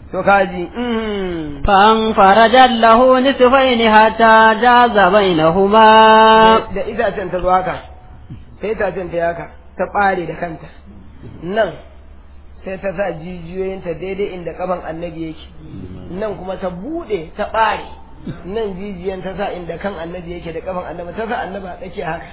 to kaji mhm. فانفرجت له نصفين حتى جاز بينهما da itacen ta zo haka sai itacen ta yi haka ta ɓare da kanta nan sai ta sa jijiyoyinta daidai inda kafan annabi yake nan kuma ta buɗe ta ɓare nan jijiyan ta sa inda kan annabi yake da kafan annabi ta sa annabi a tsake haka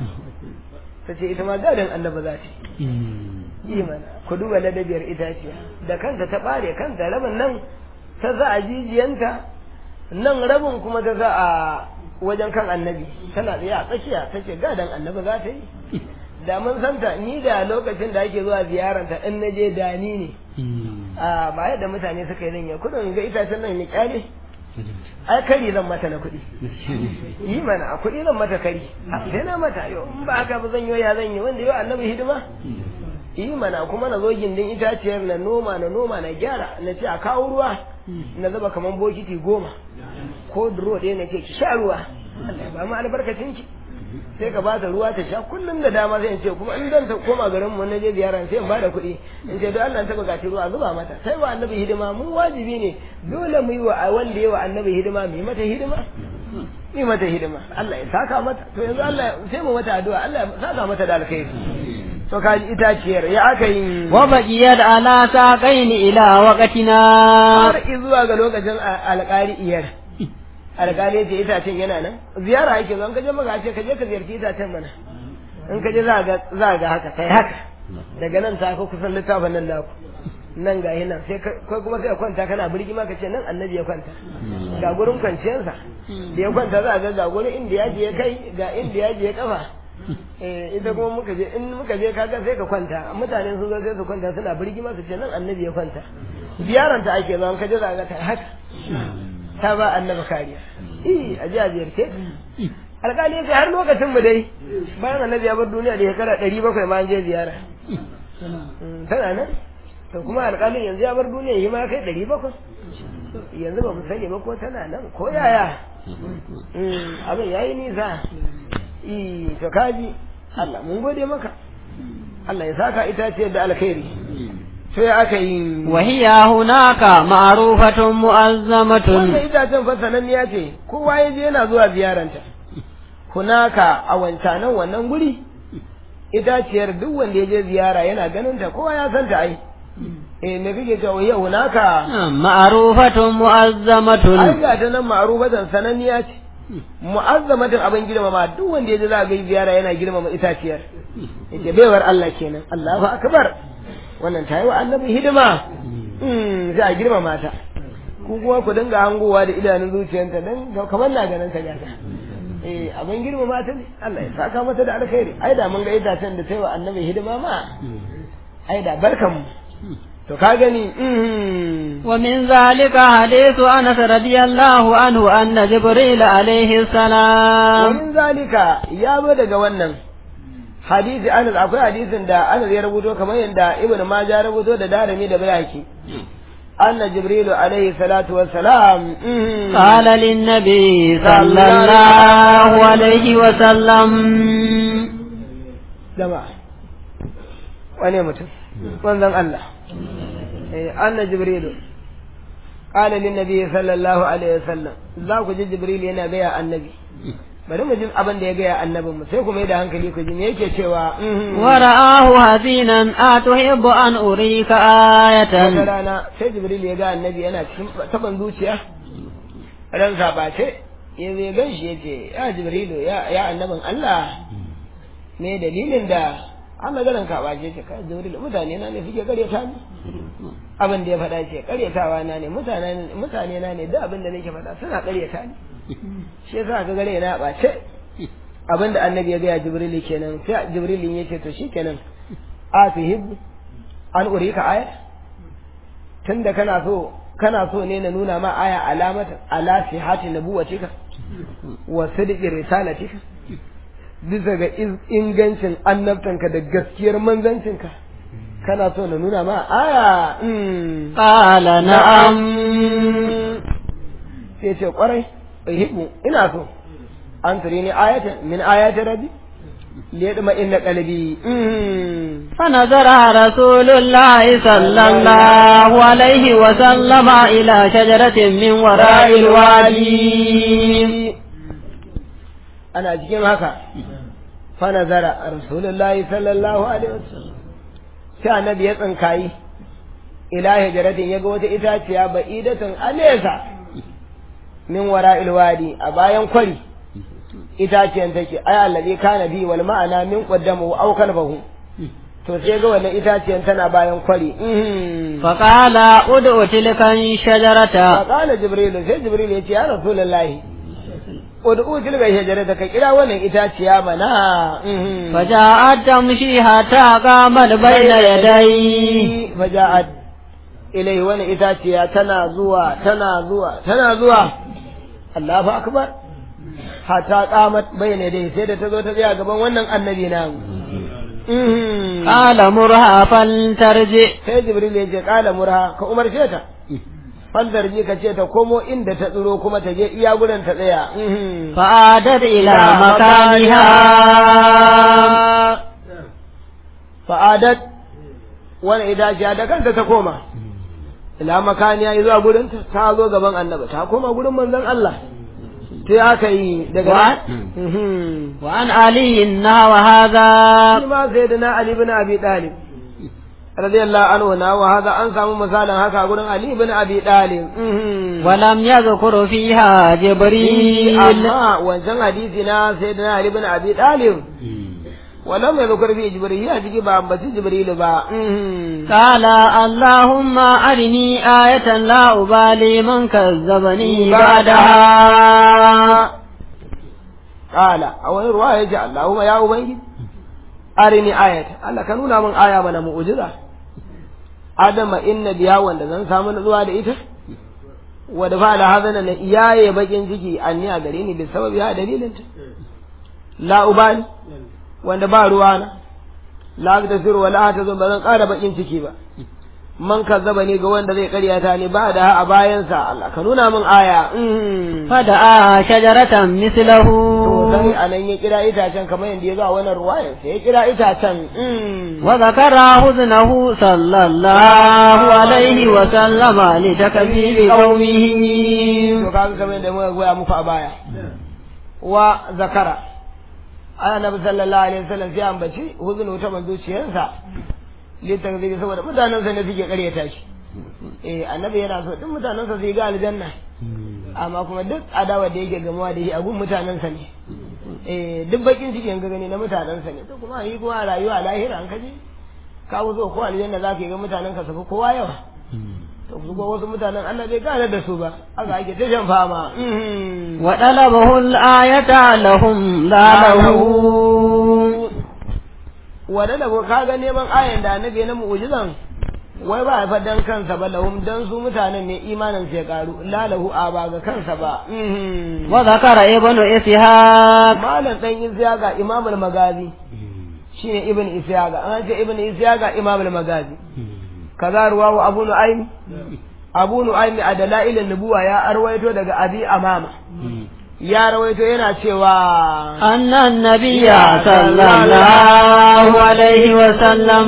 ta ce ita ma gadon annabi za ta yi yi mana ku duba ladabiyar itaciya da kanta ta ɓare kanta rabin nan ta sa a jijiyanta nan rabin kuma ta sa a wajen kan annabi tana tsaye a tsakiya ta ce gadon annabi za ta yi da mun santa ni da lokacin da ake zuwa ziyaranta in na je da ni ne a ba yadda mutane suka yi zan yi kudin ga itacen nan ni kyale ai kari zan mata na kuɗi yi mana a kuɗi zan mata kari a sai na mata yau in ba haka ba zan yi ya zan yi wanda yau annabi hidima yi mana kuma na zo gindin itaciyar na noma na noma na gyara na ce a kawo ruwa na zuba kaman bokiti goma ko duro ɗaya na ce ki sha ruwa Allah ya ba mu albarkacin ki sai ka ba ta ruwa ta sha kullum da dama sai in ce kuma in dan ta koma garin mu na je ziyara sai in bada kuɗi in ce don Allah ta buƙaci ruwa zuba mata sai wa annabi hidima mu wajibi ne dole mu yi wa wanda ya wa annabi hidima mu yi mata hidima mu yi mata hidima Allah ya saka mata to yanzu Allah sai mu mata addu'a Allah ya saka mata da alkhairi to ka ji itaciyar ya aka yi وبقيت على ساقين إلى وقتنا har zuwa ga lokacin alƙali iyar alƙali ya ce itacen yana nan ziyara yake zo in ka je maka ce ka je ka ziyarci itacen mana in ka je za ga za ga haka kai haka daga nan ta ka kusan littafin nan naku nan ga nan sai kai kuma sai ka kwanta kana birgi ma ka ce nan annabi ya kwanta ga gurin kwanciyarsa da ya kwanta za ga ga gurin inda ya je kai ga inda ya je kafa eh ita kuma muka je in muka je kaga sai ka kwanta mutane sun zo sai su kwanta suna birgi ma su ce nan annabi ya kwanta ziyaranta ake zo in ka je za ga ta haka ta ba annabi kariya eh a ji a ziyarce alƙali ya ce har lokacin mu dai bayan annabi ya bar duniya da shekara ɗari bakwai ma an je ziyara tana nan to kuma alƙalin yanzu ya bar duniya yi ma kai ɗari bakwai yanzu ba mu sani ba ko tana nan ko yaya abin ya yi nisa eh to kaji Allah mun gode maka Allah ya saka itace da alkhairi sai aka yi وهي هناك معروفة مؤزمة wannan itacen fa sananniya ce kowa ya je yana zuwa ziyaranta hunaka a wancanan wannan guri itaciyar duk wanda ya je ziyara yana ganin ta kowa ya san ta ai eh me kake cewa yau hunaka معروفة ai مؤزمة ga ta nan ma'rufatan sananniya ce mu'azzamatin abin girmama duk wanda ya je za ga ziyara yana girmama itaciyar yace baiwar Allah kenan Allahu akbar wannan ta yi wa annabi hidima mm za a girmama ta ku kuma ku dinga hangowa da idanun zuciyarta dan kamar na ganin ta gata eh abin girmama ta ne Allah ya saka mata da alkhairi ai da mun ga itacen da ta yi wa annabi hidima ma ai da barkan mu to ka gani mhm ومن ذلك حديث أنس رضي الله عنه أن جبريل عليه السلام ومن zalika ya zo daga wannan hadisi Anas akwai hadisin da Anas ya rubuto kamar yadda Ibn Majah ya rubuto da Darimi da Bayhaqi anna Jibril alaihi salatu wassalam mhm. قال للنبي صلى الله عليه وسلم jama'a wane mutum wanzan Allah eh anna Jibril qala lin nabi sallallahu alaihi wasallam za ku ji Jibril yana gaya annabi bari mu ji abin da ya gaya annabin mu sai ku mai da hankali ku ji me yake cewa mhm. ورآه حزينا أتحب أن أريك wata آية rana sai jibril ya ga annabi yana cikin taban zuciya ran sabace ya zai gan shi ya ce ya jibrilu ya ya annabin Allah me dalilin da an maganan ka bace ce kai jibril mutane na ne suke karyata ni abin da ya faɗa ce karyatawa na ne mutane mutane na ne da abin da nake faɗa suna karyata ni shi yasa ka gare na bace abin da annabi ya ga jibril kenan sai jibril ya ce to shikenan a tuhibbu an urika aya tunda kana so kana so ne na nuna ma aya alamata ala sihati nabuwatika wa sidqi risalatika bisa ga iz- ingancin annabtanka da gaskiyar manzancinka kana so na nuna ma aya mm. قال نعم sai ce kwarai uhibbu ina so an turi ni ayatan min ayati rabbi liyadma inna qalbi فنظر رسول الله صلى الله عليه وسلم إلى شجرة من وراء الوادي ana cikin haka fa nazara rasulullahi sallallahu alaihi wasallam sai annabi ya tsinkayi ila hijratin yaga wata itaciya ba'idatun alesa min wara'il wadi a bayan kwari itaciyan take ay allazi kana bi wal ma'ana min qaddamu aw kalbahu to sai ga wannan itaciyan tana bayan kwari فقال ادع تلك الشجرة فقال جبريل sai jibril ya ce ya rasulullahi ud'u tilka shajarata ka kira wannan itaciya mana فجاءت تمشي حتى قامت بين يديه faja'at ilai wani itaciya tana zuwa tana zuwa tana zuwa Allahu akbar hatta qamat bayna dai sai da ta zo ta tsaya gaban wannan annabi na قال مرها فلترجع sai jibril ya ce kala murha ka umarce ta fandar ji ka ce ta komo inda ta tsiro kuma ta je iya gurin ta tsaya فعادت إلى مكانها fa'adat wani idaciya da kanta ta koma ila makaniya yi zuwa gurin ta ta zo gaban annaba ta koma gurin manzon Allah sai aka yi daga What? Mhm. وعن علي نحو هذا shi ma sai da na Ali bin Abi Talib radiyallahu anhu na wa hada an samu misalin haka gurin Ali bin Abi Talib Mhm. ولم يذكر فيها جبريل amma wancan hadisi na sai da na Ali bin Abi Talib walam yadhkur fi Jibril ya jiki ba ambaci Jibril ba Mhm. قال اللهم أرني آية لا أبالي من كذبني بعدها Kala a wani ruwa ya ce Allahumma ya Ubangiji, arini ayata, Allah ka nuna min aya mana mu'ujiza. Adama inna biya wanda zan samu zuwa da ita, wadda fa da hazana na iyaye bakin ciki an ni a gare ni bi sababi ya dalilinta. La ubani, wanda ba ruwa na, la ta siru wa la ta zo ba zan ƙara bakin ciki ba. Man kazzaba ni ga wanda zai karyata ni ba da a bayansa Allah ka nuna min aya. Mm. فدعا شجرة مثله to sai a nan ya kira itacen kamar yadda ya zo a wannan ruwayar sai ya kira itacen mm. وذكر حزنه صلى الله عليه وسلم لتكذيب to قومه kaga kamar yadda muka goya muku a baya wa zakara ana nabi sallallahu alaihi wasallam sai ambaci huzunu ta manzo ciyarsa litan zai saboda mutanensa ne suke karyata shi eh annabi yana so duk mutanensa su yi ga aljanna amma kuma duk adawa da yake gamawa da shi a gun mutanensa ne eh duk bakin ciki yanka gani na mutanensa ne to kuma yi kuma a rayuwa a lahira an kaje ka zo ko aljanna za ka yi ga mutanen ka su fi kowa yawa to su ko wasu mutanen Allah bai gane da su ba aka ake ta shan fama mhm. وطلبه الآية لهم لا له wadda da ka ga neman ayan da annabi na mu'jizan wai ba fa dan kansa ba lahum dan su mutanen ne imanin sai karu la lahu a ba ga kansa ba mhm. وذكر ابن إسحاق malam dan isyaga imam al-magazi shine ibn isyaga an ce ibn isyaga imam al-magazi kaza ruwahu abu nu'aym abu nu'aym a dalailin nubuwa ya arwaito daga abi amama ya rawaito yana cewa أن النبي صلى الله عليه وسلم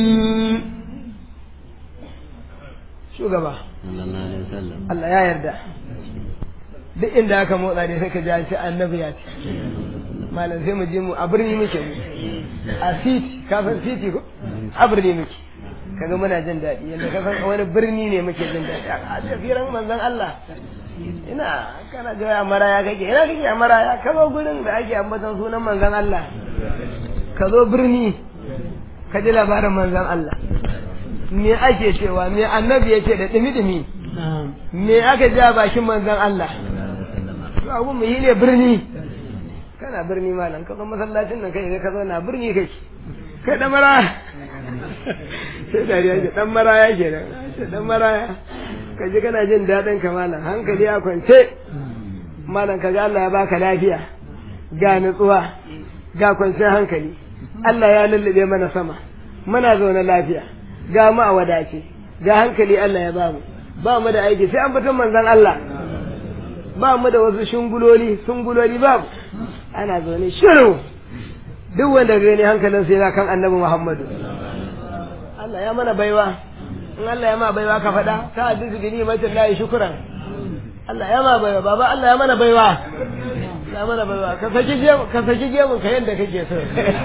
shugaba Allah ya yarda duk inda aka motsa ne sai ka ji an ce annabi ya ce malam sai mu je mu a birni muke mu a city ka san city ko a birni muke kaga muna jin daɗi yadda ka san wani birni ne muke jin daɗi a tafiran manzon Allah ina kana ga a maraya kake ina kake a maraya ka zo gurin da ake ambaton sunan manzon Allah ka zo birni ka ji labarin manzon Allah me ake cewa me annabi yake da dimi-dimi me aka ji a bakin manzon Allah to abu mu yi ne birni kana birni malam ka zo masallacin nan kai ka zo na birni kai kai dan maraya sai dariya ke dan maraya ke nan sai dan maraya ka ji kana jin daɗin ka malam hankali a kwance malam ka ga Allah ya baka lafiya ga nutsuwa ga kwanciyar hankali Allah ya lullube mana sama muna zaune lafiya ga mu a wadace ga hankali Allah ya bamu ba mu da aiki sai an fitan manzon Allah ba mu da wasu shunguloli sunguloli babu ana zaune shiru duk wanda gani hankalin sai yana kan annabi Muhammadu Allah ya mana baiwa in Allah ya ma baiwa ka faɗa ta hadisi bi ni'matin lahi shukran Allah ya ma baiwa baba Allah ya mana baiwa ya mana baiwa ka saki gemu ka saki gemu ka yanda kake so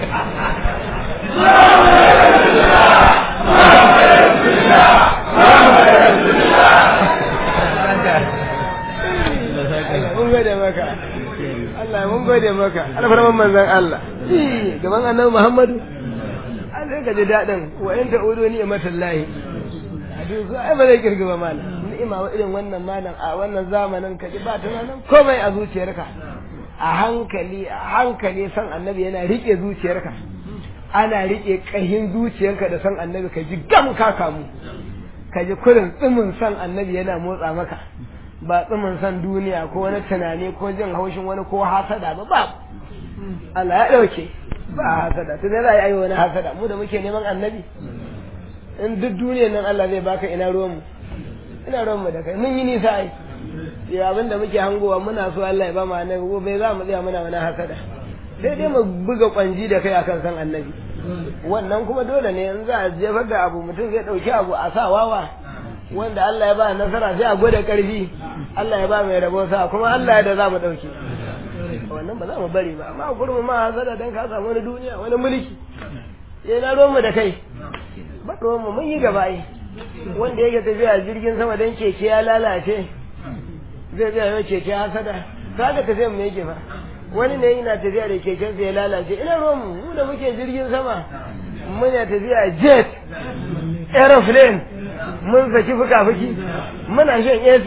mun gode maka Allah mun gode maka alfarman manzon Allah gaban annabi Muhammadu an sai ka ji daɗin wa in ta'udu ni'matul lahi hadisi ai ba zai kirga ba malam ni'ima wa irin wannan malam a wannan zamanin ka ji ba tunanin komai a zuciyarka a hankali a hankali san annabi yana rike zuciyarka ana rike kahin zuciyarka da san annabi ka ji gam ka kamu ka ji kurin tsimin san annabi yana motsa maka ba tsimin san duniya ko wani tunani ko jin haushin wani ko hasada ba ba Allah ya ɗauke ba hasada tun za a yi wani hasada mu da muke neman annabi in duk duniyar nan Allah zai baka ina ruwanmu ina ruwanmu da kai mun yi nisa ai ya abin da muke hangowa muna so Allah ya ba mu annabi ko bai za mu tsaya muna wani hasada sai dai mu buga kwanji da kai akan san annabi wannan kuma dole ne in za a jefar da abu mutum zai ɗauki abu a sa wawa wanda Allah ya ba nasara sai a gwada karfi Allah ya ba mai rabo sa kuma Allah ya da za mu ɗauki wannan ba za mu bari ba amma kurmi ma hasada dan ka samu wani duniya wani mulki ya na ruwanmu da kai ba ruwanmu mun yi gaba ai wanda yake tafiya jirgin sama dan keke ya lalace zai zai yau keke hasada kaga tafiya mu yake fa wani ne yana tafiya da keken sa ya lalace ina ruwanmu mu da muke jirgin sama muna tafiya jet aeroplane mun saki fuka-fuki muna shan AC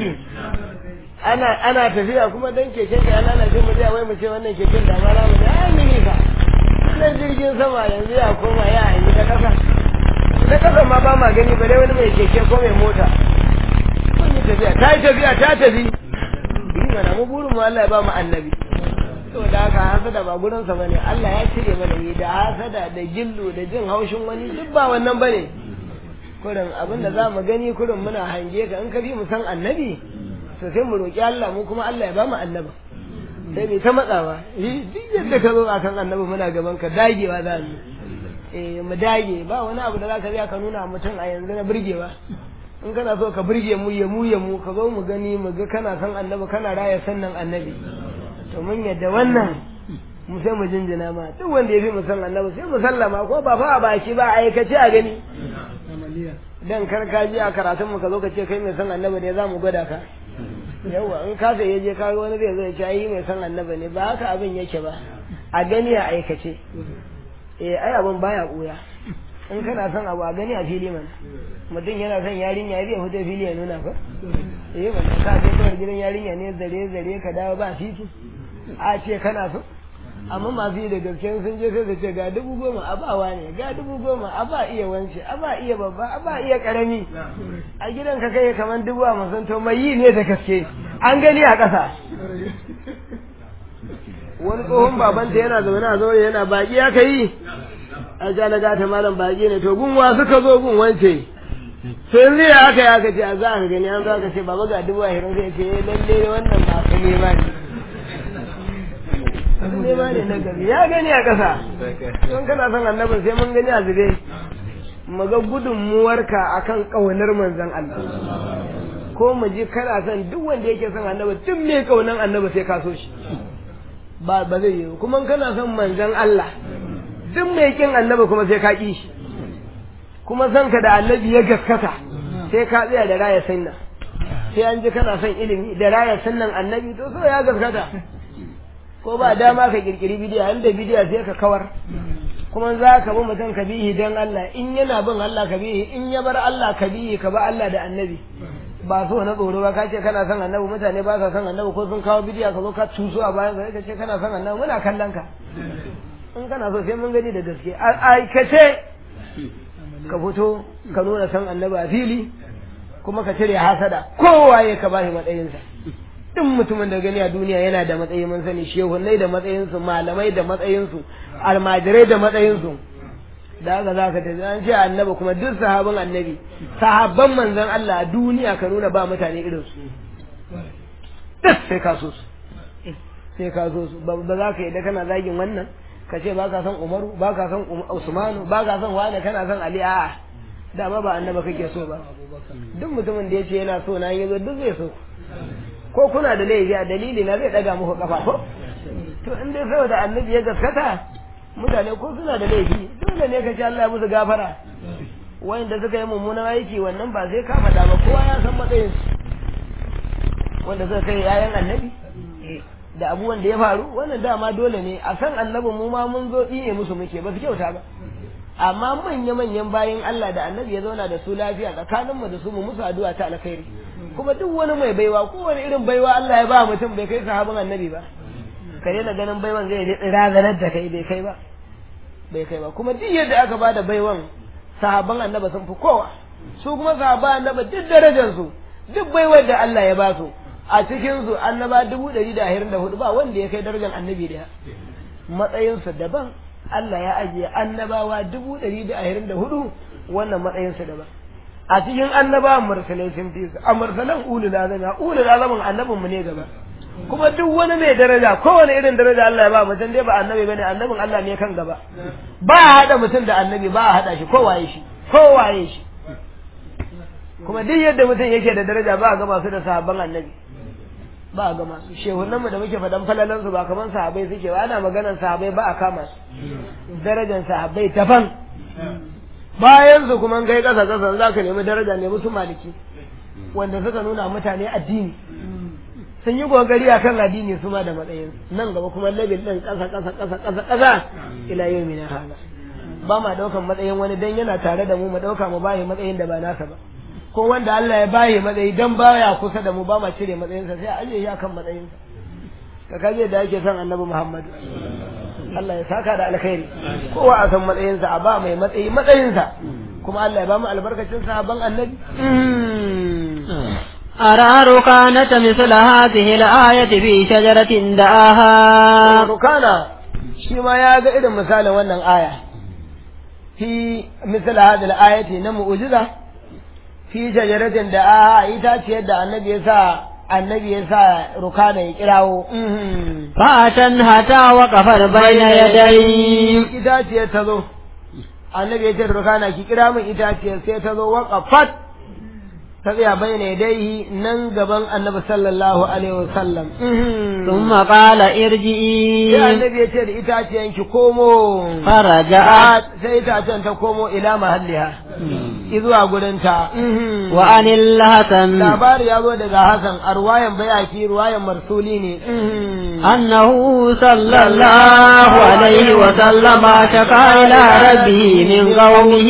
ana ana tafiya kuma dan keken da ya lalace mu zai wai mu ce wannan keken da ma mu da ai mini fa nan jirgin sama yanzu ya koma ya yi da kasa da kasa ma ba ma gani ba dai wani mai keke ko mai mota mun yi tafiya ta yi tafiya ta tafi yi mana mu burin mu Allah ya ba mu annabi to da haka hasada ba gurin sa bane Allah ya cire mana yi da hasada da gillu da jin haushin wani duk ba wannan bane kurin abin da za mu gani kurin muna hange ka in ka bi mu san annabi to sai mu roƙi Allah mu kuma Allah ya ba mu annaba sai mai ta matsawa duk yadda ka zo a kan annabi muna gaban ka dagewa za mu eh mu dage ba wani abu da za ka biya ka nuna mutum a yanzu na burgewa in kana so ka burge mu ya mu ya mu ka zo mu gani mu ga kana san annabi kana raya sannan annabi to mun yadda wannan mu sai mu jinjina ma duk wanda ya fi mu san annabi sai mu sallama ko ba fa a baki ba a aikace a gani dan kar ka ji a karatun mu ka zo ka ce kai mai san annabi ne za mu gwada ka yawa in ka sai je ka wani zai zai ce ai mai san annabi ne ba haka abin yake ba a gani a aikace eh ai abin baya kuya in kana son abu a gani a fili man mutum yana son yarinya zai fito fili ya nuna fa eh man ka je kawai gidan yarinya ne zare zare ka dawo ba titi a ce kana so amma masu yi da gaske sun je sai su ce ga dubu goma a bawa ne ga dubu goma a ba iya wance a ba iya babba a ba iya karami a gidan ka kai kamar dubu a masan to mai yi ne da gaske an gani a ƙasa wani tsohon babanta yana zaune a zaune yana baki aka yi a ja na gata malam baki ne to gunwa suka zo gun wance sai zai aka yi aka ce a za a gani an za ka ce baba ga dubu ashirin sai ce lalle wannan ba ka nema ne nema ne na gari ya gani a ƙasa don kana son annabin sai mun gani a zube mu ga gudunmuwarka akan ƙaunar manzon Allah ko mu ji kana son duk wanda yake son annabi duk mai ƙaunar annabi sai ka so shi ba ba zai yi kuma kana son manzon Allah duk mai kin annabi kuma sai ka ƙi shi kuma son ka da annabi ya gaskata sai ka tsaya da raya sunna sai an ji kana son ilimi da raya sunnan annabi to so ya gaskata ko ba dama ka kirkiri bidiya inda bidiya sai ka kawar kuma za ka bi mutum ka bihi don Allah in yana bin Allah ka bihi in ya bar Allah ka bihi ka ba Allah da annabi ba so na tsoro ba ka ce kana son annabi mutane ba sa son annabi ko sun kawo bidiya ka zo ka tuso a bayan ka ce kana son annabi muna kallon ka in kana so sai mun gani da gaske aikace ka fito ka nuna son annabi a fili kuma ka cire hasada kowa ya ka bashi matsayinsa duk mutumin da gani a duniya yana da matsayi mun sani shehunai da matsayinsu malamai da matsayinsu almajirai da matsayinsu da haka za ka tafi an ce annabi kuma duk sahabin annabi sahabban manzon Allah a duniya ka nuna ba mutane irin su duk sai ka so su sai ka so su ba za ka yi da kana zagin wannan ka ce ba ka son umaru ba ka son usmanu ba ka son wani kana son ali a'a dama ba annaba kake so ba duk mutumin da ya ce yana so na yazo duk zai so ko kuna da laifi a dalili na zai daga muku kafa ko to in dai saboda annabi ya gaskata mutane ko suna da laifi dole ne ka ce Allah ya musu gafara wanda suka yi mummunan aiki wannan ba sai ka faɗa ba kowa ya san matsayin wanda suka kai yayan annabi da abubuwan da ya faru wannan dama dole ne a san annabin mu ma mun zo ne musu muke ba su kyauta ba amma manya-manyan bayan Allah da annabi ya zauna da su lafiya tsakanin mu da su mu musu addu'a ta alkhairi kuma duk wani mai baiwa ko wani irin baiwa Allah ya ba mutum bai kai sahabin annabi ba ka daina ganin baiwan zai razanar da kai bai kai ba bai kai ba kuma duk yadda aka bada baiwan sahabban annaba sun fi kowa su kuma sahabban annaba duk darajar su duk baiwar da Allah ya ba su a cikin su annaba dubu ɗari da ashirin da hudu ba wanda ya kai darajar annabi daya matsayinsu daban Allah ya ajiye annabawa dubu ɗari da ashirin da hudu wannan matsayinsu daban a cikin annabawan mursalai sun fi su a mursalan ulul azami ulul azamin annabin mu ne gaba kuma duk wani mai daraja kowane irin daraja Allah ya ba mutum dai ba annabi bane annabin Allah ne kan gaba ba a hada mutum da annabi ba a hada shi kowaye shi kowaye shi kuma duk yadda mutum yake da daraja ba a gama su da sahabban annabi ba a gama su shehunan mu da muke faɗan falalan su ba kaman sahabbai suke ba ana maganar sahabbai ba a kama su darajar sahabbai daban bayan su kuma kai kasa kasa za ka nemi daraja nemi su maliki wanda suka nuna mutane addini sun yi gogari a kan addini su ma da matsayin nan gaba kuma labil ɗin ƙasa ƙasa ƙasa ƙasa ƙasa ila yau mina hala ba ma ɗaukan matsayin wani dan yana tare da mu mu ɗauka mu bayi matsayin da ba nasa ba ko wanda Allah ya bayi matsayi dan baya kusa da mu ba ma cire matsayinsa sai a ajiye shi akan matsayinsa ka kaje da ake son annabi Muhammad Allah ya saka da alkhairi kowa a san matsayinsa a ba mai matsayi matsayinsa kuma Allah ya ba mu albarkacin sahabban annabi أرى ركانة مثل هذه الآية في شجرة دعاها rukana shi ma ya ga irin misalin wannan aya fi misal hadal ayati na mu'jiza fi shajaratin da a itaciyar da annabi ya sa annabi ya sa rukana ya kirawo فأتن حتى وقفت بين يديه itaciyar ta zo annabi ya ce rukana ki kira min itaciyar sai ta zo waqafat ta tsaya bayyana dai nan gaban annabi sallallahu alaihi wasallam ثم قال sai ارجئي annabi ya ce da itaciyan ki komo فرجعت sai itacen ta komo ila mahalliha izuwa gurinta وعن الحسن labari ya zo daga Hassan a ruwayan bayaki ruwayan marsuli ne أنه صلى الله عليه وسلم شكا إلى ربه من قومه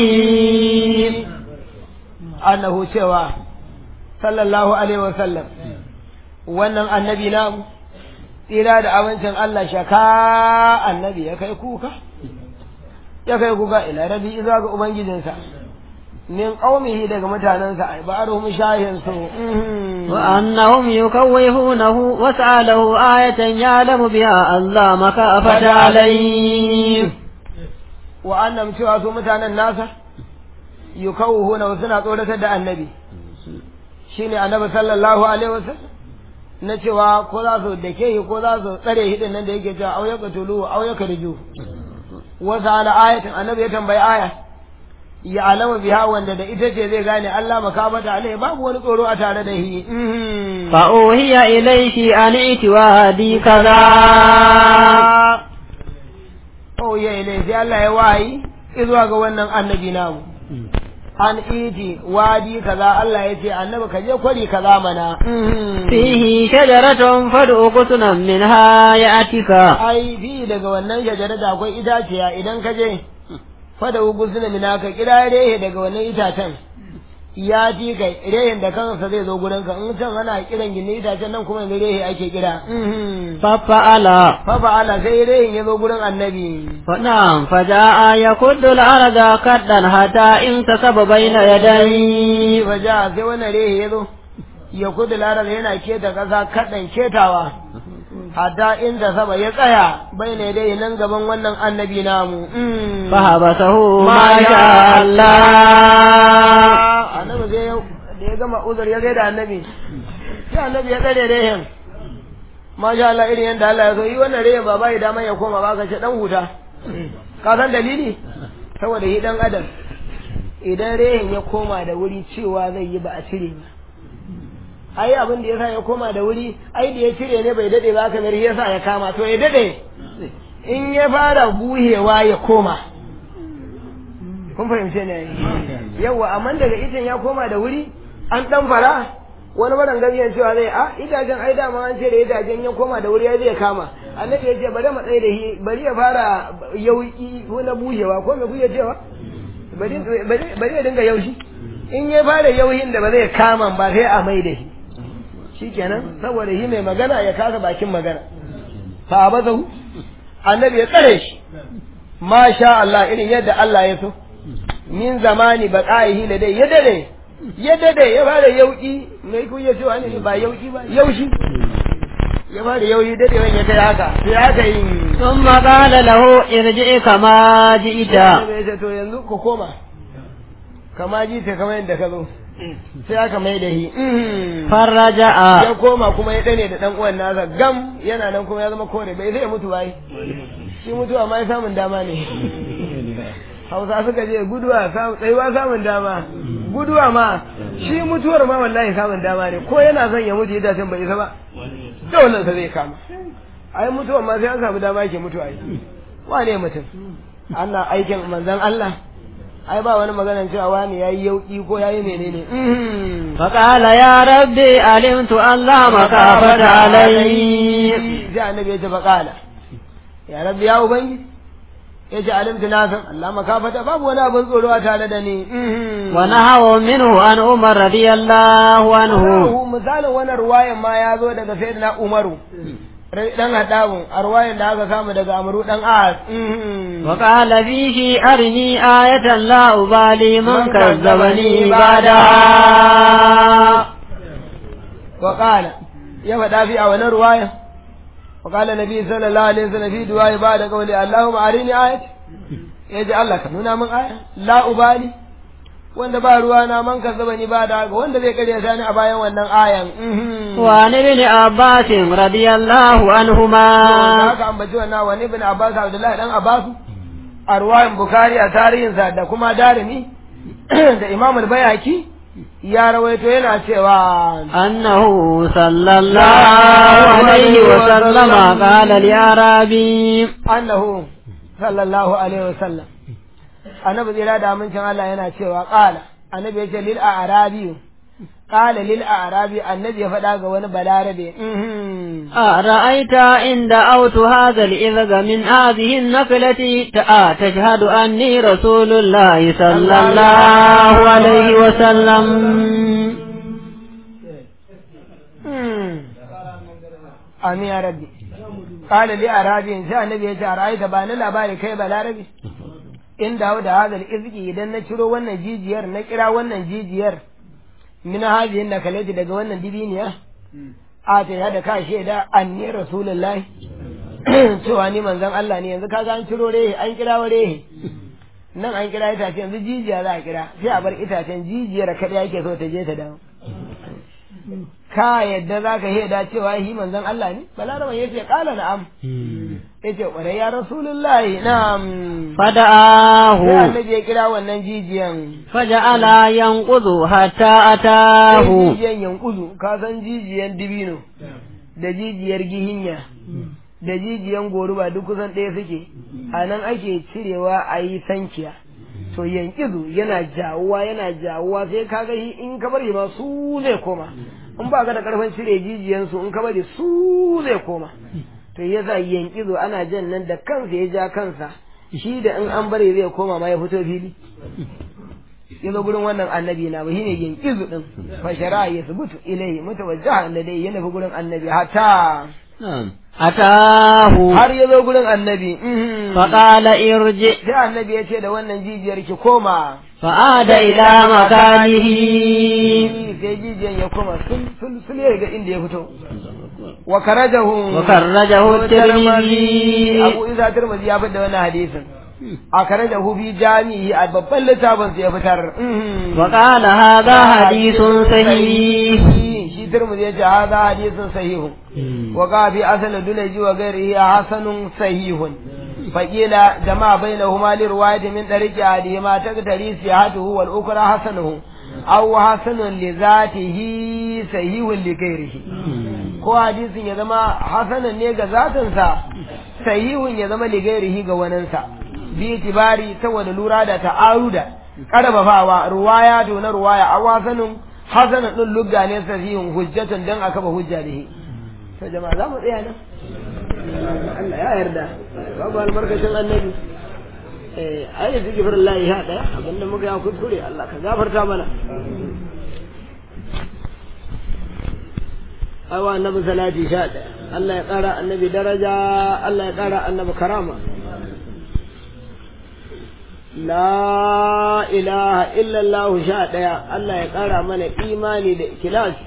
annahu cewa sallallahu alaihi wasallam wannan annabi namu tsira da abincin Allah shaka annabi ya kai kuka ya kai kuka ila rabi izuwa ga ubangijinsa min qaumihi daga mutanensa ai ba'aruhum shahin su وأنهم يكوفونه وسأله آية يعلم بها الله مكافة عليه wa annam cewa su mutanen nasa yukawuhuna suna tsoratar da annabi shine annabi sallallahu alaihi wasallam na cewa ko za su dake shi ko za su tsare shi din nan da yake cewa au yaka tulu au yaka riju wa sa'ala ayatin annabi ya tambayi aya ya alama biha wanda da ita ce zai gane Allah makabata alai babu wani tsoro a tare da shi فأوهي إليه أن ائت وادي كذا oh ya ilai sai Allah ya wayi izuwa ga wannan annabi namu an iti wadi kaza Allah ya ce annabi ka je kwari kaza mana فيه شجرة فادع قسنا منها يأتك ai fi daga wannan shajara da akwai itaciya idan ka je fada ugusuna mina ka kira rehe daga wannan itacen ya ji kai rehen da kansa zai zo gurin ka in can ana kiran gini itacen nan kuma yanzu rehe ake kira ففعل fa fa'ala sai rehen ya zo gurin annabi فنعم فجاء يكد الأرض كدا حتى انتصب بين يديه fa ja sai wannan rehe ya zo ya kudu larar yana keta kasa kaɗan ketawa hatta inda saba ya tsaya bai ne dai nan gaban wannan annabi namu فحبسه ما شاء الله annabi zai da ya gama uzur ya gaida annabi sai annabi ya tsare rehen masha Allah irin yadda Allah ya so yi wannan rehen ba bai dama ya koma ba ka ce dan huta ka san dalili saboda shi dan adam idan rehin ya koma da wuri cewa zai yi ba a cire ba ai abin da yasa ya koma da wuri ai da ya cire ne bai dade ba kamar yasa ya kama to ya dade in ya fara buhewa ya koma kun fahimce ne yawa amma daga itin ya koma da wuri an dan fara wani maran gabiyan cewa zai a idajen ai dama an ce da idajen ya koma da wuri ya zai kama annabi ya ce bari mu tsaye da shi bari ya fara yauki ko na buhewa ko me kuke cewa bari bari ya dinga yaushi in ya fara yauhin da ba zai kama ba sai a mai da shi shikenan saboda shi mai magana ya kasa bakin magana fa abazahu annabi ya tsare shi masha Allah irin yadda Allah ya so min zamani baqaihi da dai ya dade ya dade ya fara yauki mai kuya cewa ne ba yauki ba yaushi ya fara yauki dade wani ya kai haka sai haka yi ثم قال له ارجع كما جئت ya ce to yanzu ku koma kama ji ta kamar yadda ka zo sai aka mai da shi فرجع ya koma kuma ya dane da dan uwan nasa gam yana nan kuma ya zama kore bai zai mutu bai shi mutuwa ma ya samun dama ne hausa suka je guduwa samun tsayuwa samun dama guduwa ma shi mutuwar ma wallahi samun dama ne ko yana son ya mutu yadda can bai isa ba dole sa zai kama ai mutuwar ma sai an samu dama yake mutuwa yi wane mutum ana aikin manzon Allah ai ba wani maganar cewa wani yayi yauki ko yayi menene mhm. فقال يا ربي علمت أن لا مخافة علي sai annabi ya ce faƙala ya rabbi ya ubangi ya ce alimtu na san Allah makafata babu wani abin tsoro a tare da ni ونهوا منه عن عمر رضي الله عنه Hu misalin wannan ruwayan ma ya zo daga sayyidina Umaru dan hadawun a ruwayan da aka samu daga Amru dan As وقال فيه أرني آية لا أبالي من كذبني بعدها wa qala ya faɗa fi a wannan ruwayan wa qala nabi sallallahu alaihi wasallam fi du'a ba da qawli Allahumma arini ayat ya ji Allah ka nuna min aya la ubali wanda ba ruwa na man kazzaba ni ba da ga wanda zai karya sani a bayan wannan ayan mhm. وعن ابن عباس رضي الله da عنهما aka ambaci wannan wani ibn Abbas Abdullahi dan Abbas a ruwayan Bukhari a tarihinsa da kuma Darimi da Imam al-Bayhaqi ya rawaito yana cewa أنه صلى الله عليه وسلم قال لأعرابي annahu sallallahu alaihi wasallam annabi zira da amincin Allah yana cewa qala annabi ya ce lil a'rabi qala lil a'rabi annabi ya faɗa ga wani balarabe mhm. أرأيت إن دعوت هذا الإذق من هذه النفلة تآ تشهد أني رسول الله صلى الله عليه وسلم amin ya rabbi qala li arabi sai annabi ya ce ara'aita ba ni labari kai balarabe in dawo da hadal izki idan na ciro wannan jijiyar na kira wannan jijiyar min hadhihi nakalati daga wannan dibiniya a ta yada ka shaida anni rasulullahi cewa ni manzon Allah ne yanzu kaga an ciro rehe an kira wa rehe nan an kira itace yanzu jijiya za a kira sai a bar itacen jijiyar kada yake so ta je ta dawo ka yadda za ka shaida cewa shi manzon Allah ne balaraban ya ce kala na'am ya ce ƙwarai ya rasulullahi na'am sai فدعاه annabi ya kira wannan jijiyan فجعل ينقض حتى sai أتاه jijiyan yankuzu ka san jijiyan dibino da jijiyar gihinya da jijiyan goruba duk kusan ɗaya suke a nan ake cirewa a yi sankiya to yankizu yana jawuwa yana jawuwa sai ka ga shi in ka bari ma su zai koma in ba ka da karfin cire jijiyansu in ka bari su zai koma to yasa yankizu ana jan nan da kansa ya ja kansa shi da in an bari zai koma ma ya fito fili ya zo gurin wannan annabi na ba shine yankizu din fa shari'a ya subutu ilai mutawajjaha ladai ya nufi gurin annabi hatta نعم أتاه har ya zo gurin annabi mhm. فقال ارجع sai annabi ya ce da wannan jijiyar ki koma فعاد إلى مكانه sai jijiyan ya koma sul sul sul ya ga inda ya fito wa karajahu وخرجه الترمذي Abu Isa Tirmidhi ya fitar da wannan hadisin a karajahu fi jami'i a babban littafin sa ya fitar mhm. وقال هذا حديث صحيح shi Tirmidhi ya ce hada hadisin sahihun wa ga fi asal dunaji wa ghairihi hasanun sahihun faqila jama'a bainahuma li riwayati min tariqi adihima taqtari sihatuhu wal ukra hasanuhu aw hasanun li zatihi sahihun li ghairihi ko hadisin ya zama hasanan ne ga zatinsa sahihun ya zama li ghairihi ga waninsa bi itibari saboda lura da ta'aruda karfafawa ruwaya to na ruwaya aw hasanun hasanan din lugga ne sahihun hujjatun dan aka ba hujja da shi to jama'a za mu tsaya nan Allah ya yarda babu albarkacin annabi eh ayi zikir Allah ya hada abinda muka ya kuskure Allah ka gafarta mana awa annabi salati sha ɗaya Allah ya ƙara annabi daraja Allah ya ƙara annabi karama la ilaha illallah sha ɗaya Allah ya ƙara mana imani da ikilasi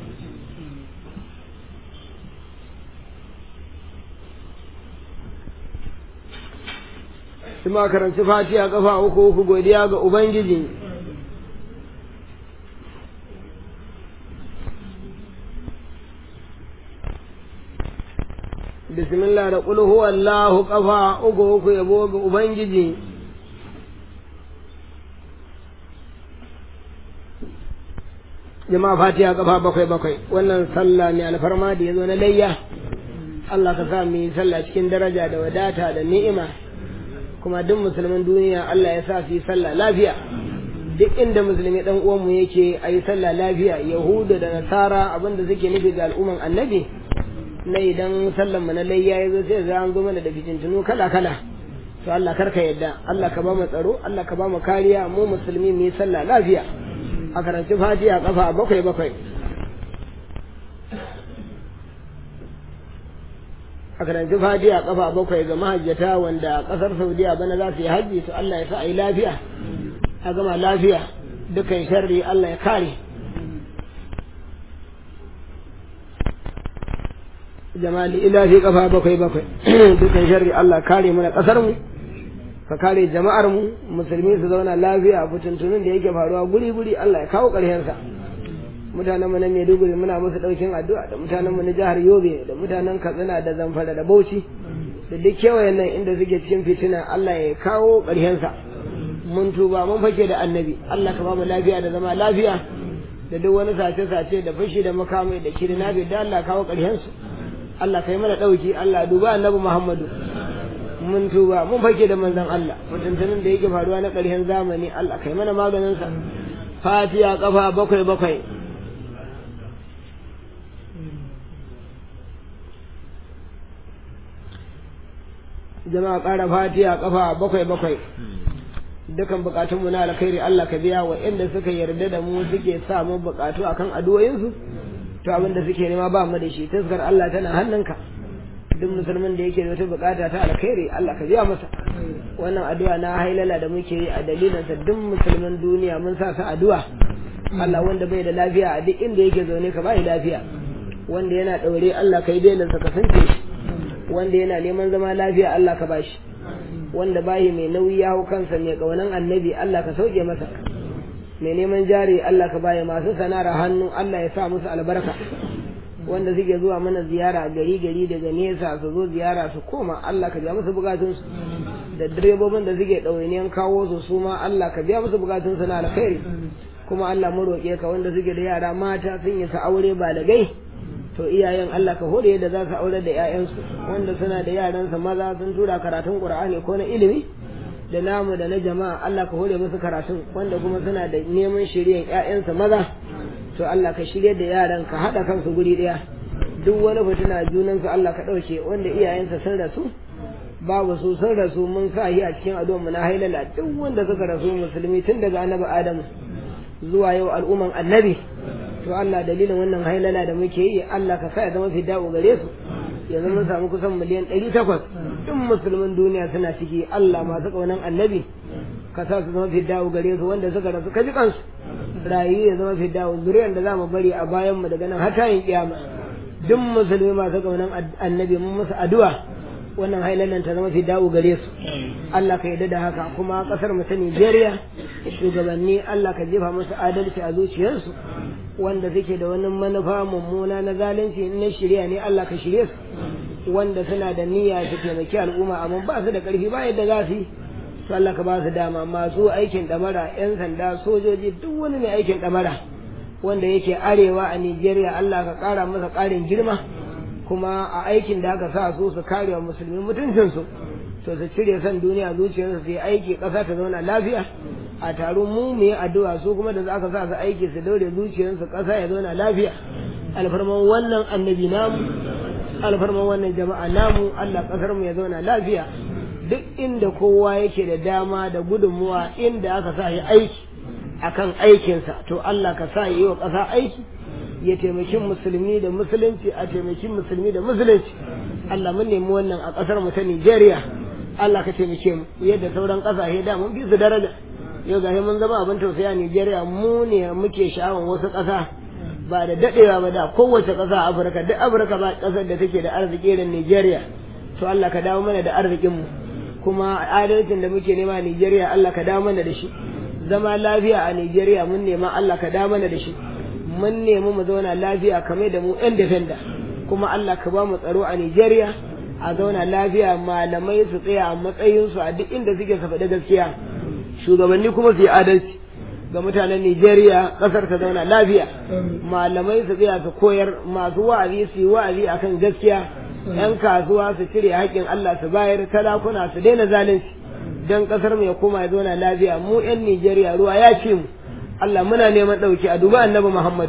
Ima karanci fatiha kafa uku uku godiya ga Ubangiji bismillah da qul huwallahu kafa uku uku yabo ga ubangiji jama'a fatiha kafa bakwai bakwai wannan sallah ne alfarma da yazo na layya Allah ka sa mu yi sallah cikin daraja da wadata da ni'ima kuma duk musulmin duniya Allah ya sa su yi sallah lafiya duk inda musulmi dan uwanmu yake a yi sallah lafiya yahudu da nasara abinda suke nufi ga al'umman annabi na idan sallan mu na layya ya zo sai za an zo mana da fitintunu kala kala to Allah karka yadda Allah ka ba mu tsaro Allah ka ba mu kariya mu musulmi mu yi sallah lafiya a karanci fatiha kafa bakwai bakwai a karanci fatiha kafa bakwai ga mahajjata wanda kasar saudiya bana za su yi hajji to Allah ya sa a yi lafiya a gama lafiya dukan sharri Allah ya kare jamali ilahi kafa bakwai bakwai dukan sharri Allah kare mana kasar mu ka kare jama'ar mu musulmi su zauna lafiya fitintunun da yake faruwa guri guri Allah ya kawo ƙarshen sa mutanen mu na Maiduguri muna musu daukin addu'a da mutanen mu na jihar Yobe da mutanen Katsina da Zamfara da Bauchi da duk kewayen nan inda suke cikin fitina Allah ya kawo ƙarshen sa mun tuba mun fake da annabi Allah ka ba mu lafiya da zama lafiya da duk wani sace-sace da fashi da makamai da kirnabi da Allah kawo ƙarshen su Allah kai mana ɗauki Allah duba annabi Muhammadu mun tuba mun fake da manzon Allah mutuntunin da yake faruwa na ƙarshen zamani Allah kai mana maganin sa Fatiha kafa bakwai bakwai jama'a ƙara Fatiha kafa bakwai bakwai dukan bukatunmu na alkhairi Allah ka biya wa inda suka yarda da mu suke sa mu bukatu akan addu'o'insu to abin da suke nema ba mu da shi taskar Allah tana hannunka duk musulmin da yake da wata bukata ta alkhairi Allah ka biya masa wannan addu'a na hailala da muke yi a dalilin sa duk musulmin duniya mun sa su addu'a Allah wanda bai da lafiya a duk inda yake zaune ka bai lafiya wanda yana daure Allah kai dailan sa ka sanke wanda yana neman zama lafiya Allah ka bashi wanda bayi mai nauyi ya hau kansa mai kaunan annabi Allah ka sauke masa mai neman jari Allah ka baye masu sana'ar hannu Allah ya sa musu albarka wanda suke zuwa mana ziyara gari gari daga nesa su zo ziyara su koma Allah ka biya musu bukatunsu da direbobin da suke ɗawainiyan kawo su su ma Allah ka biya musu bukatunsu na alkhairi kuma Allah mu roƙe ka wanda suke da yara mata sun yi sa aure ba da gai to iyayen Allah ka hore yadda za su aure da 'ya'yansu wanda suna da yaransa maza sun tura karatun Qur'ani ko na ilimi da namu da na jama'a Allah ka hore musu karatun wanda kuma suna da neman shiryen ƴaƴansa maza to Allah ka shirye da yaran ka haɗa kansu guri ɗaya duk wani fitina junan su Allah ka ɗauke wanda iyayensa sun rasu babu su sun rasu mun sa shi a cikin addu'ar mu na hailala duk wanda suka rasu musulmi tun daga annabi Adamu zuwa yau al'umman annabi to Allah dalilin wannan hailala da muke yi Allah ka sa ya zama fida'u gare su yanzu mun samu kusan miliyan ɗari takwas duk musulmin duniya suna ciki Allah masu ƙaunan annabi ka sa su zama fiddawo gare su wanda suka rasu ka ji kansu rayu ya zama fiddawo zuriyar da za mu bari a bayan mu daga nan har tayin kiyama duk musulmi masu ƙaunan annabi mun musu addu'a wannan hailalan ta zama fiddawo gare su Allah ka yarda da haka kuma ƙasar mu ta Nigeria shugabanni Allah ka jefa musu adalci a zuciyarsu wanda suke da wani manufa mummuna na zalunci in na shirya ne Allah ka shirye su wanda suna da niyya su taimaki al'umma amma ba su da ƙarfi ba yadda za su yi to Allah ka ba su dama masu aikin ɗamara 'yan sanda sojoji duk wani mai aikin ɗamara wanda yake arewa a Nijeriya Allah ka ƙara masa ƙarin girma kuma a aikin da aka sa su su kare wa musulmi mutuncinsu to su cire son duniya zuciyarsu su yi aiki ƙasa ta zauna lafiya a taro mu mu yi addu'a su kuma da aka sa su aiki su daure zuciyarsu ƙasa ya zauna lafiya alfarman wannan annabi namu alfarman wannan jama'a namu Allah ƙasar mu ya zauna lafiya duk inda kowa yake da dama da gudunmuwa inda aka sa yi aiki akan aikinsa to Allah ka sa yi wa ƙasa aiki ya taimaki musulmi da musulunci a taimaki musulmi da musulunci Allah mun nemi wannan a ƙasar mu ta Nigeria Allah ka taimake mu yadda sauran ƙasashe da mun bi su daraja yau ga mun zama abin tausayi a Nigeria mu ne muke sha'awan wasu ƙasa ba da dadewa ba da kowace ƙasa a Afirka duk Afirka ba ƙasar da take da arziki irin Nigeria to Allah ka dawo mana da arzikin mu kuma adalcin da muke nema a Nigeria Allah ka dawo mana da shi zama lafiya a Nigeria mun nema Allah ka dawo mana da shi mun nemi mu zauna lafiya kamar da mu yan defenda kuma Allah ka ba mu tsaro a Nigeria a zauna lafiya malamai su tsaya a matsayinsu a duk inda suke su faɗi gaskiya shugabanni kuma su yi adalci ga mutanen Nigeria ƙasar ta zauna lafiya malamai su tsaya su koyar masu wa'azi su yi wa'azi akan gaskiya yan kasuwa su cire haƙƙin Allah su bayar talakuna su daina zalunci don ƙasar mu ya koma ya zauna lafiya mu yan Nigeria ruwa ya ce mu Allah muna neman ɗauki a duba annabi Muhammadu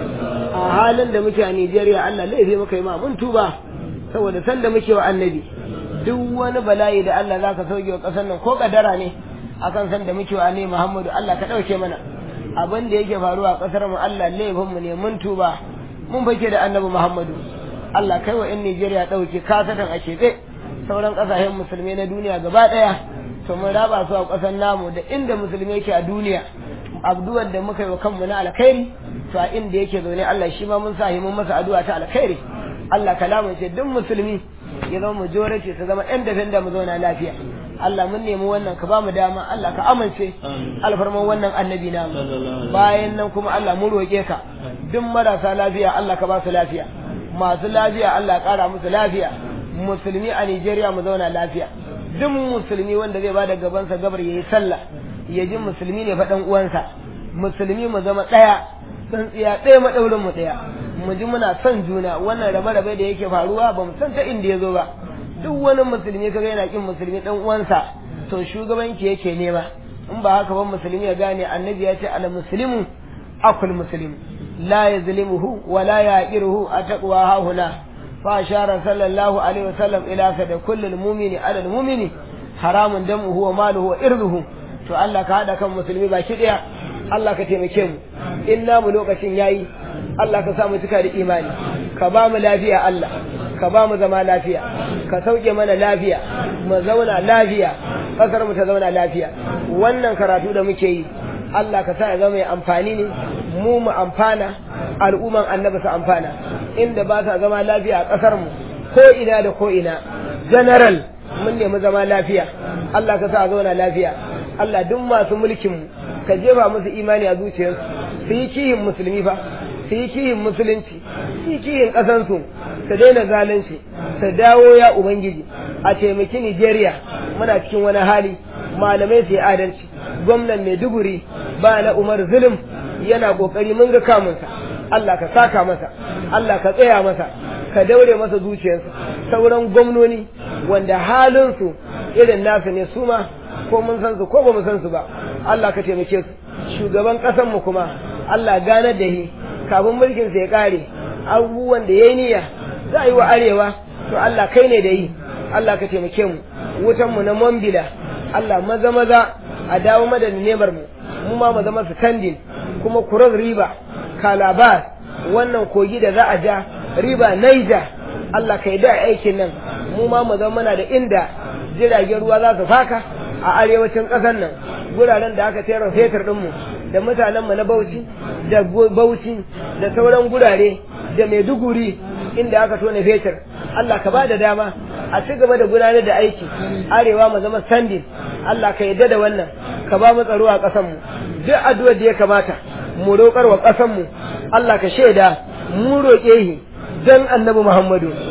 a halin da muke a Nigeria Allah laifi muka yi ma mun tuba saboda san da muke wa annabi duk wani bala'i da Allah zaka sauke wa ƙasar nan ko kadara ne akan san da muke wa annabi Muhammadu Allah ka ɗauke mana abin da yake faruwa a ƙasar mu Allah laifin mu ne mun tuba mun fake da annabi Muhammadu Allah kai wa in Nigeria ɗauke kasatan a keɓe sauran ƙasashen musulmai na duniya gaba ɗaya to mun raba su a ƙasar namu da inda musulmi yake a duniya abduwar da muka yi wa kanmu na alkhairi to a inda yake zaune Allah shi ma mun sa mun masa addu'a ta alkhairi Allah kalamun ce duk musulmi ya zama majority su zama ɗan dafin da mu zauna lafiya Allah mun nemi wannan ka ba mu dama Allah ka amince alfarman wannan annabi na bayan nan kuma Allah mun roƙe ka duk marasa lafiya Allah ka ba su lafiya masu lafiya Allah ƙara musu lafiya musulmi a Nigeria mu zauna lafiya duk musulmi wanda zai bada gabansa gabar yayi sallah ya ji musulmi ne faɗan uwansa musulmi mu zama ɗaya tsintsiya ɗaya maɗaurin mu ɗaya mu ji muna son juna wannan rabe-rabe da yake faruwa ba mu san ta inda ya zo ba duk wani musulmi kaga yana kin musulmi ɗan uwansa to shugabanki yake nema in ba haka ba musulmi ya gane annabi ya ce al muslimu akul muslim la yazlimuhu wa la yaqiruhu ataqwa hahuna fa ashara sallallahu alaihi wasallam ila sada kullul mu'mini ala al mu'mini haramun damuhu wa maluhu wa irduhu to Allah ka haɗa kan musulmi baki ɗaya Allah ka taimake mu in namu lokacin yayi Allah ka sa mu cika da imani ka ba mu lafiya Allah ka ba mu zama lafiya ka sauke mana lafiya mu zauna lafiya ƙasar mu ta zauna lafiya wannan karatu da muke yi Allah ka sa ya zama mai amfani ne mu mu amfana al'umman annabi su amfana inda ba sa zama lafiya a ƙasar mu ko ina da ko ina general mun nemi zama lafiya Allah ka sa a zauna lafiya Allah duk masu mulkin mu ka jefa musu imani a zuciyarsu su yi kihin musulmi fa su yi kihin musulunci su yi kihin ƙasansu su daina zalunci su dawo ya ubangiji a taimaki Nigeria muna cikin wani hali malamai su yi adalci gwamnan Maiduguri ba na Umar Zulum yana kokari mun ga kamunsa Allah ka saka masa Allah ka tsaya masa ka daure masa zuciyarsa sauran gwamnoni wanda halinsu irin nasu ne su ma ko mun san su ko ba mu san su ba Allah ka taimake su shugaban ƙasar mu kuma Allah ganar da shi kafin mulkin sa ya kare abubuwan da yayi niyya za a yi wa arewa to Allah kai ne da yi Allah ka taimake mu wutan mu na Mambila Allah maza maza a dawo madadin nemar mu mu ma mu zama standing kuma kurar riba kalabar wannan kogi da za a ja riba naija Allah ka yi da aikin nan mu ma mu zama mana da inda jiragen ruwa za su faka a arewacin ƙasar nan guraren da aka tera fetur ɗinmu da mutanenmu na Bauchi da Bauchi da sauran gurare da Maiduguri inda aka tona fetur Allah ka ba da dama a ci gaba da gudanar da aiki arewa mu zama standing Allah ka yadda da wannan ka ba mu tsaro a ƙasarmu duk addu'ar da ya kamata mu roƙar wa ƙasarmu Allah ka shaida mu roƙe shi dan annabi Muhammadu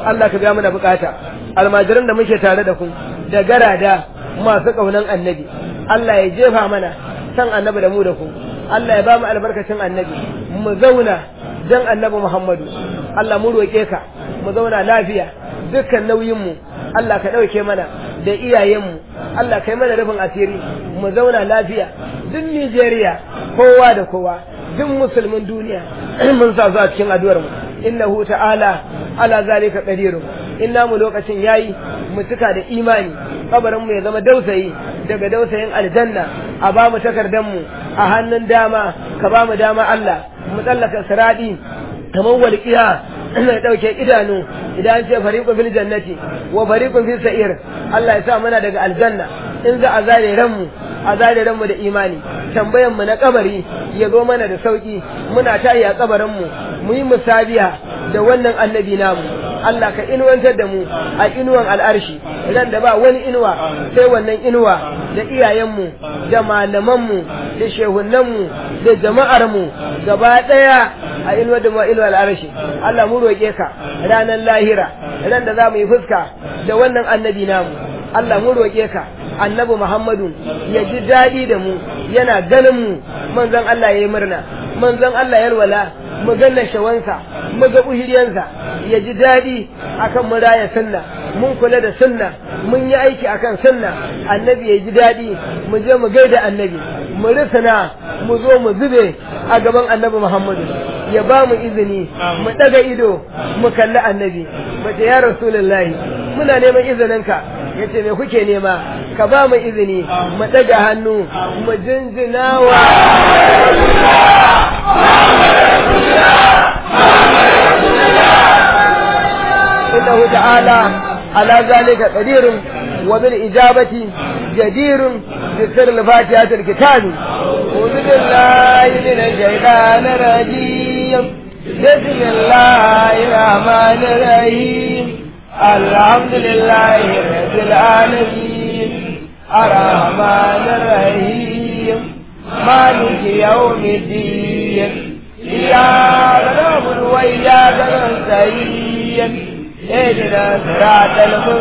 Allah ka biya mana bukata almajiran da muke tare da ku da garada masu kaunan annabi Allah ya jefa mana san annabi da mu da ku Allah ya ba mu albarkacin annabi mu zauna dan annabi Muhammadu Allah mu roƙe ka mu zauna lafiya dukkan nauyin mu Allah ka ɗauke mana da iyayenmu Allah kai mana rufin asiri mu zauna lafiya duk Nijeriya kowa da kowa duk musulmin duniya mun sa su a cikin addu'ar mu innahu ta'ala ala zalika qadirun inna mu lokacin yayi mu cika da imani kabarin mu ya zama dausayi daga dausayin aljanna a ba mu takardan mu a hannun dama ka ba mu dama Allah mu tsallaka siradi kamar walqiya ina dauke idanu idan ce fariqun fil jannati wa fariqun fis sa'ir Allah ya sa muna daga aljanna in za a zare ranmu a zare ranmu da imani tambayan mu na kabari ya zo mana da sauki muna tayi a kabarin mu mu yi musabiya da wannan annabi namu Allah ka inuwantar da mu a inuwan al'arshi ran da ba wani inuwa sai wannan inuwa da iyayenmu da malamanmu da shehunanmu da jama'armu gaba ɗaya a inuwar da mu a inuwar al'arshi Allah mu roƙe ka ranar lahira ran da za mu yi fuska da wannan annabi namu Allah mu roƙe ka annabi Muhammadu ya ji daɗi da mu yana ganin mu manzon Allah ya yi murna manzon Allah ya wala mu ganna shawansa mu ga uhiriyansa ya ji daɗi akan mu raya sunna mun kula da sunna mun yi aiki akan sunna annabi ya ji daɗi mu je mu gaida annabi mu risana mu zo mu zube a gaban annabi Muhammadu ya ba mu izini mu daga ido mu kalli annabi mace ya rasulullahi muna neman izininka yace me kuke nema ka ba mu izini mu daga hannu mu jinjina wa إنه تعالى على ذلك قدير وبالإجابة جدير بسر الفاتحة الكتاب أعوذ بالله من الشيطان الرجيم بسم الله الرحمن الرحيم الحمد لله رب العالمين الرحمن الرحيم مالك يوم الدين إياك نعبد وإياك نستعين اهدنا صراط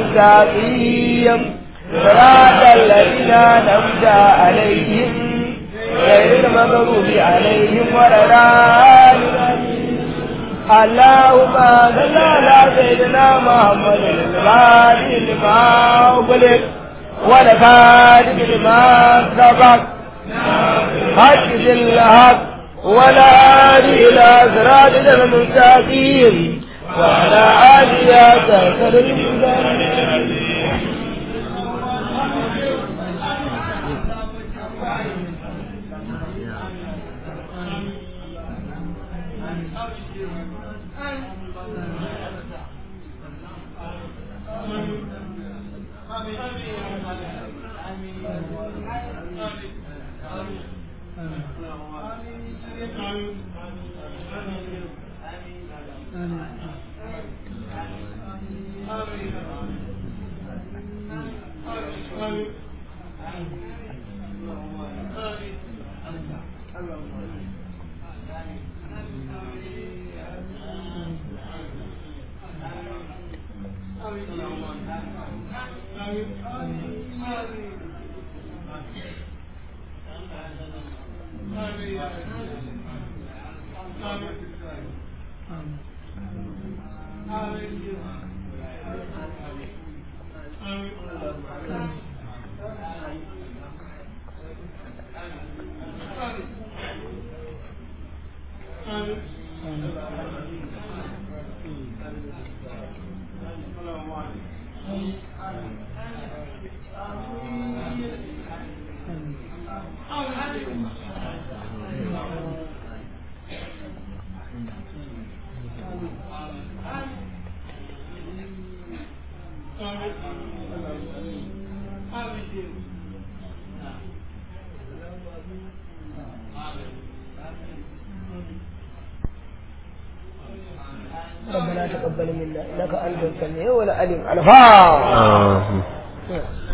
المستقيم صراط الذين أنعمت عليهم غير المغضوب عليهم ولا الضالين اللهم صل على سيدنا محمد الفاتح لما أغلق والخاتم لما سبق حق الحق ولا هادي إلى صراط المستقيم وعلى آله تهتدي ربنا تقبل منا انك انت السميع والعليم الفاتحه